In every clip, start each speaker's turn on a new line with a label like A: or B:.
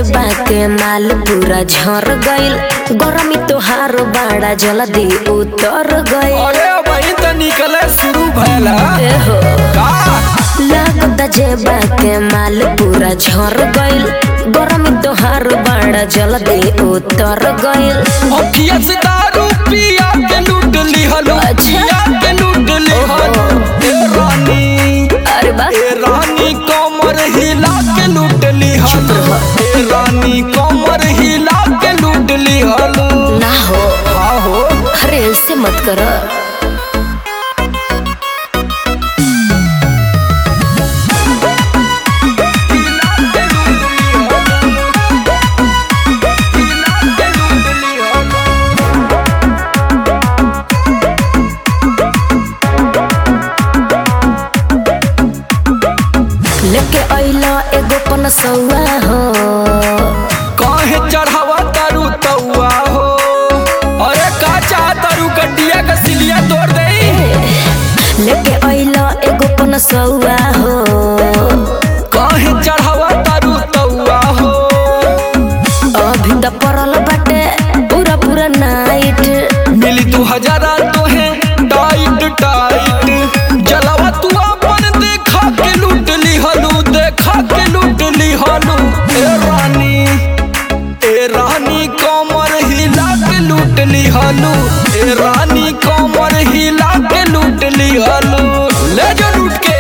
A: जेबा के माल पूरा झर गइल गरमी तोहार बाड़ा जल्दी उतर गइल
B: अरे वही तो निकले शुरू भैला
A: एहो
B: का
A: लागता जेबा के माल पूरा झर गइल गरमी तोहार बाड़ा जल्दी उतर गइल
B: अखिया से दारू पिया के लूट ली हलो
A: अच्छा।
B: पिया के लूट ली हलो ए रानी
A: अरे बा
B: ए रानी कमर हिला के लूट ली हलो ए रानी कमर हिला के लूट ली हलो
A: ना हो
B: हाँ हो
A: अरे ऐसे मत कर लेके अइला एगो पनसौआ हो
B: काहे चढ़ावा तारू तौआ हो अरे का चाह तारू गड्डिया का सिलिया तोड़ दई
A: लेके अइला एगो पनसौआ हो
B: काहे चढ़ावा तारू तौआ हो
A: अभी त परल बाटे पूरा पूरा नाइट
B: मिली तू हजारा तो है टाइट टाइट जलावा तू अपन देखा के लूट ली हलू देखा के लूट ली हलू ए रानी ए रानी कमर हिला के लूट ली हलू ए रानी कमर हिला के लूट ली हलू ले जा लूट के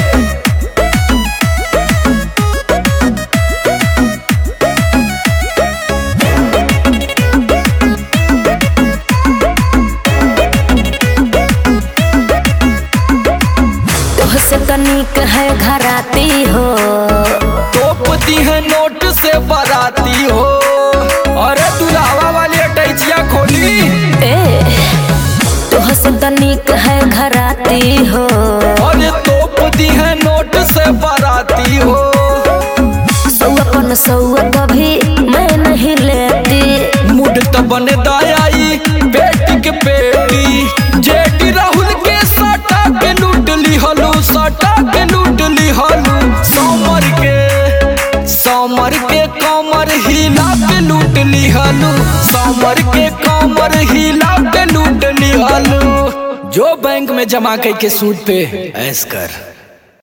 A: तोहसे तनिक है घराती हो
B: टोपती है नोट से बराती हो अरे दुलावा वाली अटैचिया खोली
A: ए तोहसे तनिक है घराती हो
B: अरे टोपती है नोट से बराती हो
A: सौआ पनसौआ कभी मैं नहीं लेती
B: मुड त बने दायाई बेटी के बेटी जेटी राहुल के सटा के लूट ली हलू सटा के लूट ली हलू समर के समर के कमर हिला के लूट ली हलू समर के कमर हिला के लूट ली हलू जो बैंक में जमा करके सूद पे ऐस कर